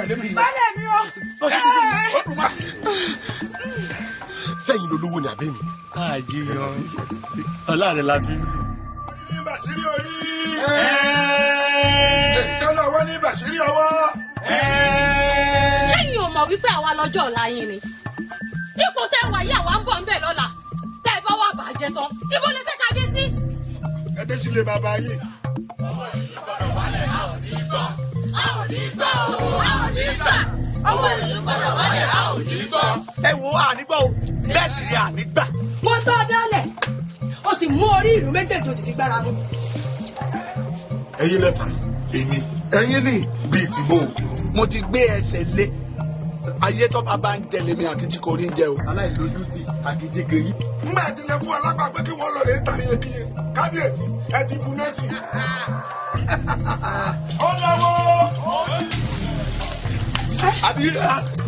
tẹ̀lé mi. Bálẹ̀ mi o. sẹ́yìn lolówó ni àbẹ́ mi. àjíyàn ọlá rẹ la fi ń bí. ní bàṣírí orí. ìkànnì ọwọ́ ní bàṣírí ọwọ́. ṣẹ́yìn ò mọ̀ wípé àwa lọ́jọ́ ọ̀la yín ni ipò tẹ́ wà yí àwa ń bọ̀ ń bẹ̀ lọ́la tẹ́ ẹ bá wà bàjẹ́ tán ibo lè fẹ́ ká dé sí. ẹ dé sílé bàbá yín. ọwọ́ ìlú gbọ́dọ̀ wọlé a ò ní gbọ́. ẹ wo ànígbọ́ o bẹ́ẹ̀ sì ni ànígbà. Mo tọ́ dálẹ̀. O sì mú orí ìlú méjèèjì o sì fi gbára mú. ẹ̀yin lẹ́fà èmi ẹ̀yin ní bíi tìbò. mo ti gbé ẹsẹ̀ lé ayé tó bá bá ń jẹ lèmi àti tí kò rí ń jẹ o. aláìlójútì àkìtìkè yìí. ngbà tí lè fún alágbàgbé kí wọ́n lọ rè é ta iye kíye kábíyèsí ẹ ti bu nọ́ọ̀sì. ó lọ́wọ́. àbí